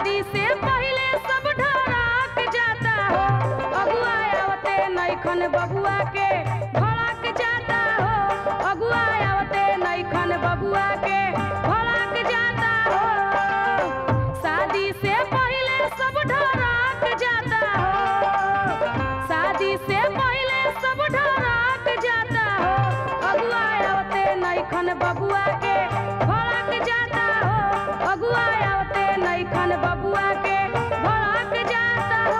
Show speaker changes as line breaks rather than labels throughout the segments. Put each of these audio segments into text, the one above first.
शादी से पहले सब ढराक जाता हो अगुआ आवते नैखन बबुआ के भड़क जाता हो अगुआ आवते नैखन बबुआ के भड़क जाता हो शादी से पहले सब ढराक जाता हो शादी से पहले सब ढराक जाता हो अगुआ आवते नैखन बबुआ के भड़क जाता हो अगुआ आवते नैखन बबुआ के भड़क जाता हो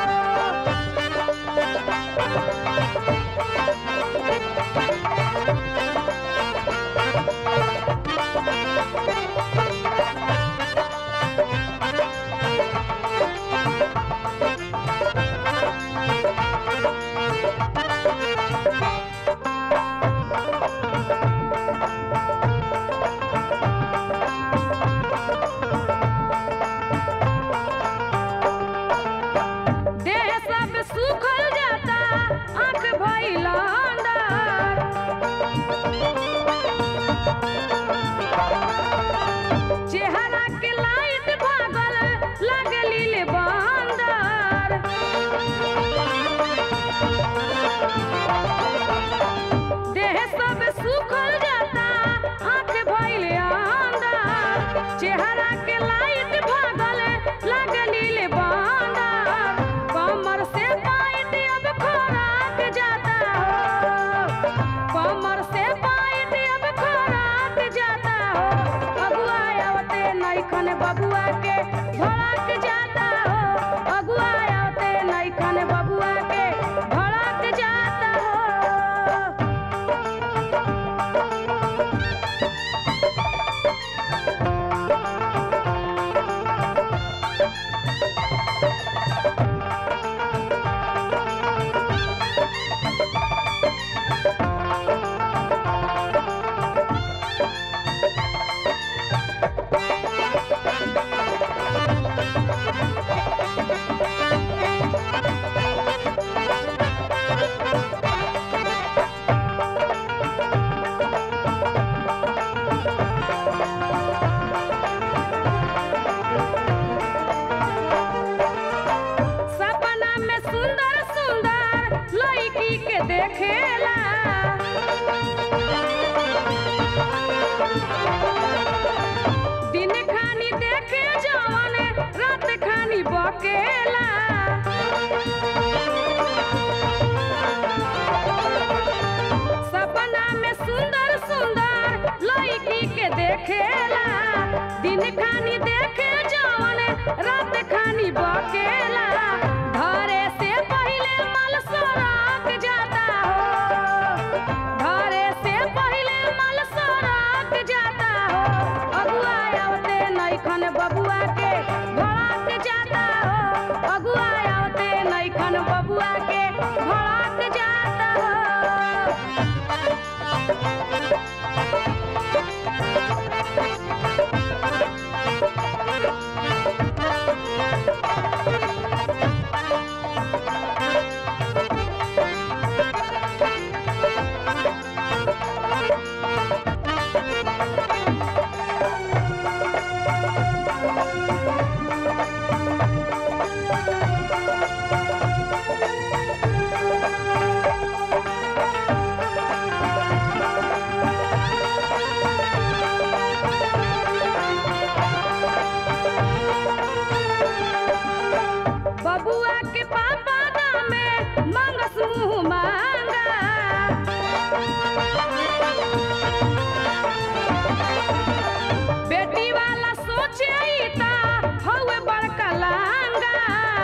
देह सब सूखल जाता आंख भइल अंदर चेहरा के लाइट भागल लगली ले बंदर देह सब सूखल जाता आंख भइल अंदर चेहरा के लाइट भागल लगली ले बंदर कमर से पाइट अब खोराक जाता हो कमर से पाइट अब खोराक जाता हो अगुआ आवते नैखन बबुआ के भड़क जाता हो अगुआ आवते नैखन बबुआ के भड़क जाता हो सपना में सुंदर सुंदर लड़की के देखेला दिन खानी देखे जवन रात खानी बकेला सपना में सुंदर सुंदर लड़की के देखेला दिन खानी देखे जवन रात खानी बकेला घरे से पहले मल सराक जाता हो घरे से पहले मल सराक जाता हो अगुआ आवते नैखन बबुआ के भड़क जाता हो अगुआ आवते नैखन बबुआ के भड़क जाता हो बबुआ के पापा दामे मंगस मुँह मांगा बेटी वाला सोचे ई ता हौवे बड़का लांगा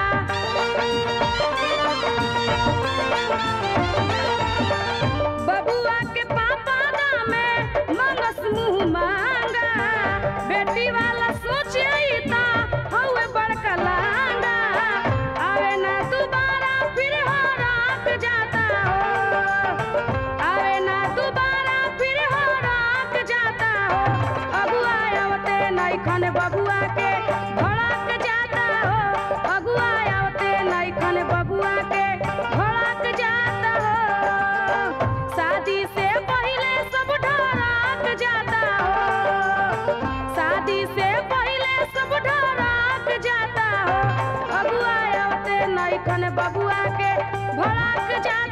बबुआ के पापा दामे मंगस मुँह मांगा बेटी वाला सोचे ई ता हौवे बड़का लांगा आवे ना दोबारा फिर हराक जाता हो आवे ना दोबारा फिर हराक जाता हो अगुआ आवते नैखन बबुआ के भड़क जाता हो अगुआ आवते नैखन बबुआ के भड़क जाता हो शादी से पहले सब ढराक जाता हो शादी से नैखन बबुआ के भड़क जाता